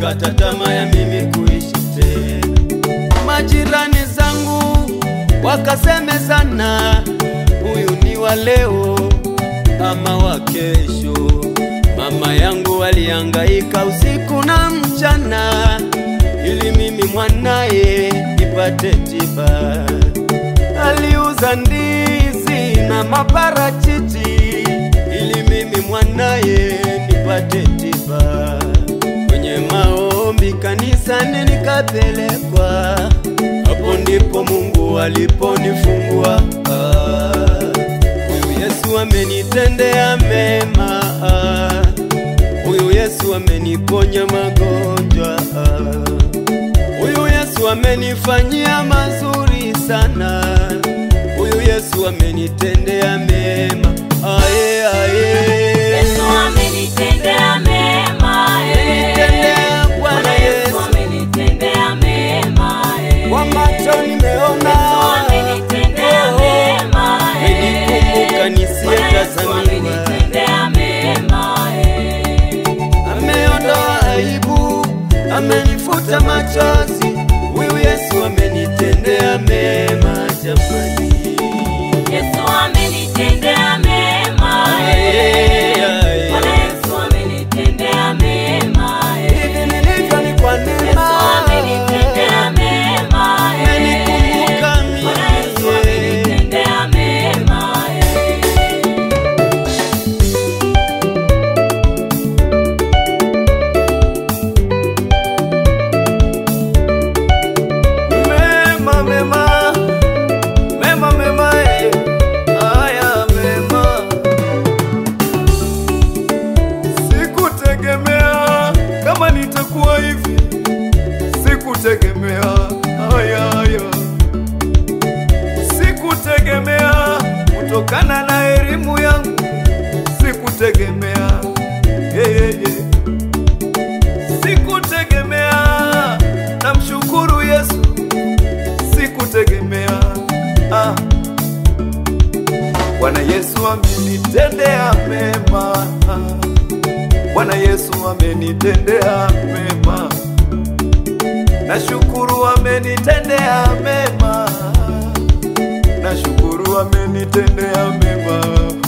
walikata tamaa ya mimi kuishi tena. Majirani zangu wakasemezana, huyu ni wa leo ama wa kesho. Mama yangu alihangaika usiku na mchana, ili mimi mwanaye nipate tiba. Aliuza ndizi na maparachichi, ili mimi mwanaye nipate tiba. Kwenye maombi kanisani nikapelekwa, hapo ndipo Mungu aliponifungua. Ah, Huyu Yesu amenitendea mema, ah, huyu Yesu ameniponya magonjwa, ah, huyu Yesu amenifanyia mazuri sana, huyu Yesu amenitendea mema. Aye, aye. Yesu amenitendea mema, eh. Amenitendea Bwana Bwana Yesu Yesu. amenitendea mema, eh. Kwa macho nimeona, Yesu amenitendea Oh, mema, eh. amenikumbuka Bwana Yesu nisiyetazamiwa, amenitendea mema, eh. ameondoa aibu, amenifuta machozi. Huyu Yesu amenitendea mema jamani. Yesu amenitendea mema, Aye, eh. aye. Bwana Yesu amenitendea mema, eh. Hivi nilivyo ni kwa Yesu neema, amenitendea mema, eh. amenikumbuka Bwana Yesu mimi. amenitendea mema, eh. Mema, mema, mema, mema, eh. Haya mema. Sikutegemea kama nitakuwa hivi, sikutegemea haya haya, sikutegemea kutokana na elimu yangu, sikutegemea yeah, yeah, yeah. Sikutegemea, namshukuru Yesu, sikutegemea ah. Bwana Yesu amenitendea mema, Bwana Yesu amenitendea mema, nashukuru amenitendea mema, nashukuru amenitendea mema.